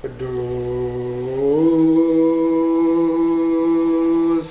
ቅዱስ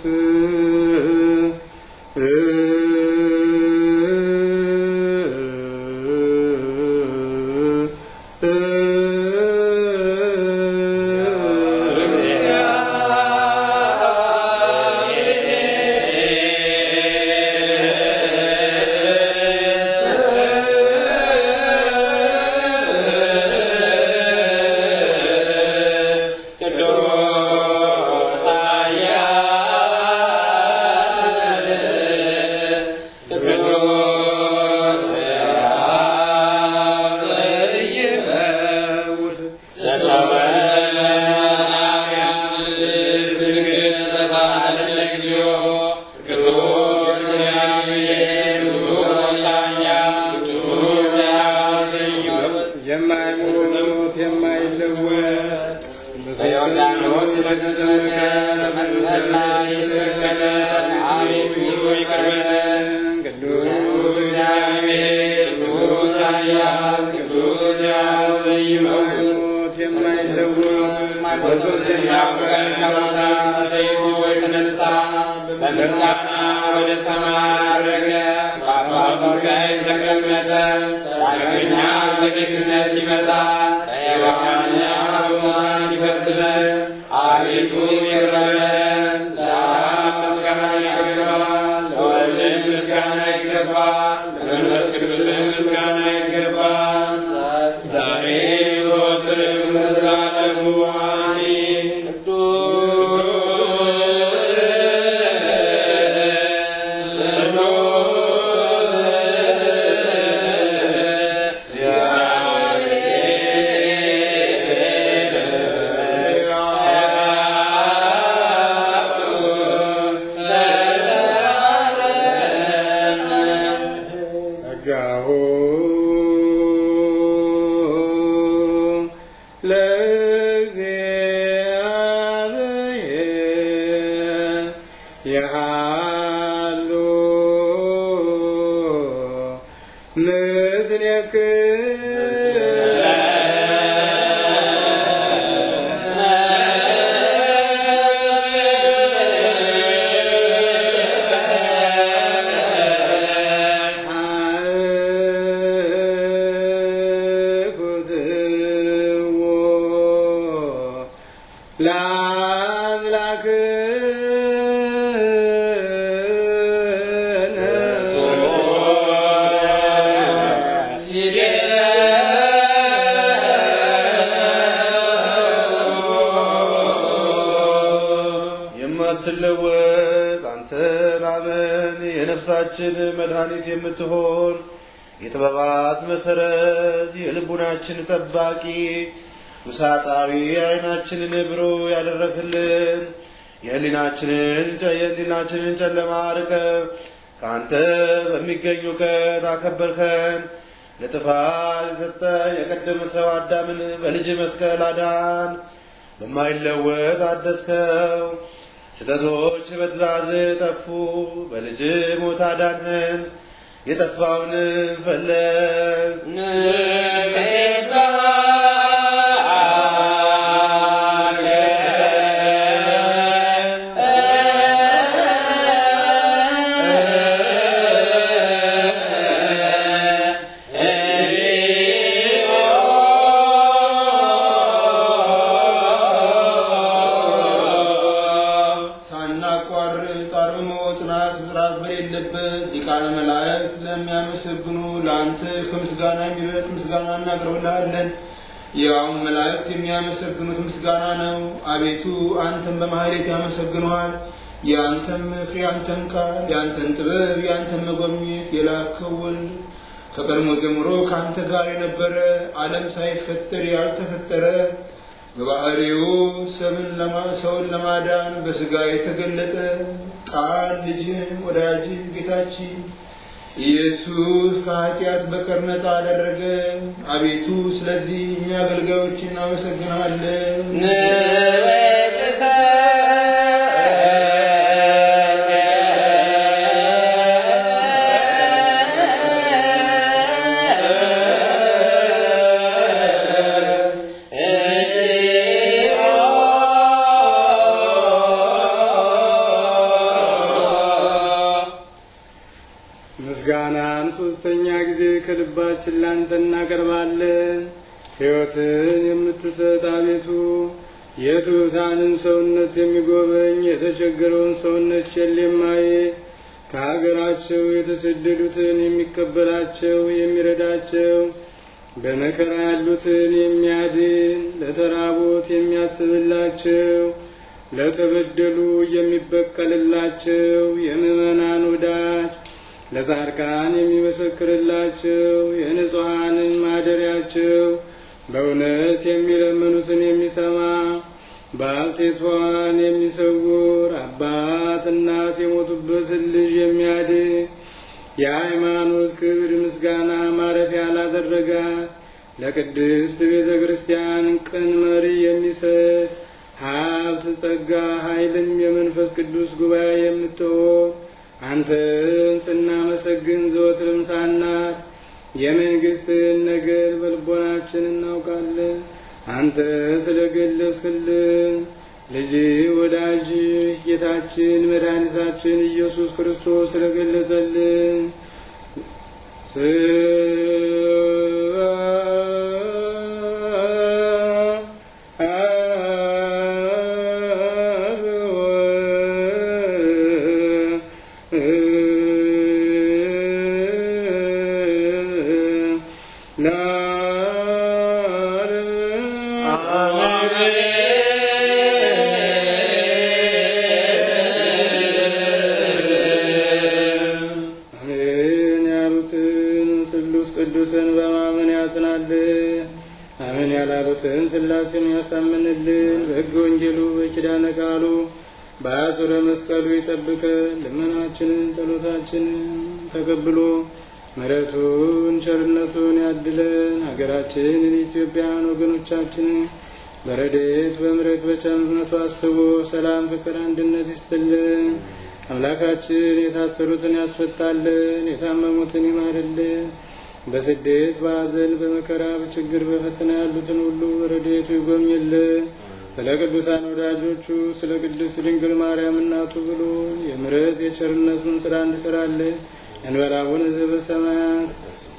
የማይሞት የማይለወጥ በዮርዳኖስ የተጠመቀ በመስቀል ላይ የተሰቀለ አቤቱ ይቅር በለን። ቅዱስ እግዚአብሔር ቅዱስ ኃያል ቅዱስ ሕያው ዘኢይመውት የማይለወጥ በሦስተኛው ቀን ከሙታን ተለይቶ የተነሳ በምስጋና ወደ ሰማይ ዐረገ፣ በአባቱ ቀኝ ተቀመጠ። ዳግመኛ በጌትነት ይመጣል፣ በሕያዋንና በሙታን ይፈርድ ዘንድ። አቤቱ ይቅር በለን። ለአብ ምስጋና ይገባል፣ ለወልድም ምስጋና ይገባል፣ ለመንፈስ ቅዱስም ምስጋና ይገባል፣ ዛሬ ዘወትርም ለዘላለሙ አሜን። ጸጋሁ ለእግዚአብሔር የሃሉ የማትለወጥ አንተ ላመን የነፍሳችን መድኃኒት የምትሆን የጥበባት መሰረት የልቡናችን ጠባቂ ውሳጣዊ ዓይናችንን ብሩህ ያደረግልን የህሊናችንን የህሊናችንን ጨለማ አርቀ ከአንተ በሚገኝ እውቀት አከበርከን። ለጥፋት የሰጠ የቀደመ ሰው አዳምን በልጅ መስቀል አዳን። በማይለወጥ አደስከው። ስህተቶች በትእዛዝ ጠፉ። በልጅ ሞት አዳንህን። የጠፋውን ፈለግ ሳናቋርጥ አርምሞ ጽናት ፍጥራት በሌለበት ሊቃነ መላእክት ለሚያመሰግኑ ለአንተ ከምስጋና የሚበልጥ ምስጋና እናቀርብልሃለን። ያውም መላእክት የሚያመሰግኑት ምስጋና ነው። አቤቱ አንተን በማህሌት ያመሰግኑሃል። የአንተን ምክር፣ የአንተን ቃል፣ የአንተን ጥበብ፣ የአንተን መጎብኘት የላከው ወልድ ከቀድሞ ጀምሮ ከአንተ ጋር የነበረ ዓለም ሳይፈጠር ያልተፈጠረ በባህሪው ሰምን ለማ ሰውን ለማዳን በስጋ የተገለጠ ቃል ልጅን ወዳጅ ጌታችን ኢየሱስ ከኃጢአት በቀር ነፃ አደረገ። አቤቱ ስለዚህ እኛ አገልጋዮች እናመሰግናለን። Yeah. ከልባችን ላንተ እናቀርባለን። ሕይወትን የምትሰጥ አቤቱ የትሑታንን ሰውነት የሚጎበኝ የተቸገረውን ሰውነት ቸል የማይል ከሀገራቸው የተሰደዱትን የሚቀበላቸው የሚረዳቸው በመከራ ያሉትን የሚያድን ለተራቦት የሚያስብላቸው ለተበደሉ የሚበቀልላቸው የምዕመናን ወዳጅ ለጻድቃን የሚመሰክርላቸው የንጹሐንን ማደሪያቸው በእውነት የሚለምኑትን የሚሰማ ባልቴቷን የሚሰውር አባት እናት የሞቱበትን ልጅ የሚያድን የሃይማኖት ክብር ምስጋና ማረፊያ ላደረጋት ለቅድስት ቤተ ክርስቲያን ቅን መሪ የሚሰጥ ሀብት፣ ጸጋ፣ ኃይልም የመንፈስ ቅዱስ ጉባኤ የምትሆን አንተን ስናመሰግን ዘወትርም ሳናት የመንግሥትን ነገር በልቦናችን እናውቃለን። አንተ ስለ ገለጽክልን ልጅ ወዳጅ ጌታችን መድኃኒታችን ኢየሱስ ክርስቶስ ስለገለጸልን አሜን ያሉትን ስሉስ ቅዱስን በማመን ያጽናልን። አሜን ያላሉትን ሥላሴን ያሳምንልን። በሕገ ወንጌሉ በኪዳነ ቃሉ በአጹረ መስቀሉ ይጠብቀን። ልመናችንን ጸሎታችንን ተቀብሎ ምሕረቱን ቸርነቱን ያድለን። ሀገራችንን ኢትዮጵያን ወገኖቻችንን በረድኤት በምሕረት በቸርነቱ አስቦ ሰላም፣ ፍቅር፣ አንድነት ይስጥልን። አምላካችን የታሰሩትን ያስፈታልን፣ የታመሙትን ይማርልን። በስደት በሐዘን በመከራ በችግር በፈተና ያሉትን ሁሉ በረድኤቱ ይጎብኝልን። ስለ ቅዱሳን ወዳጆቹ ስለ ቅድስት ድንግል ማርያም እናቱ ብሎ የምሕረት የቸርነቱን ስራ እንዲሰራልን እንበል አቡነ ዘበሰማያት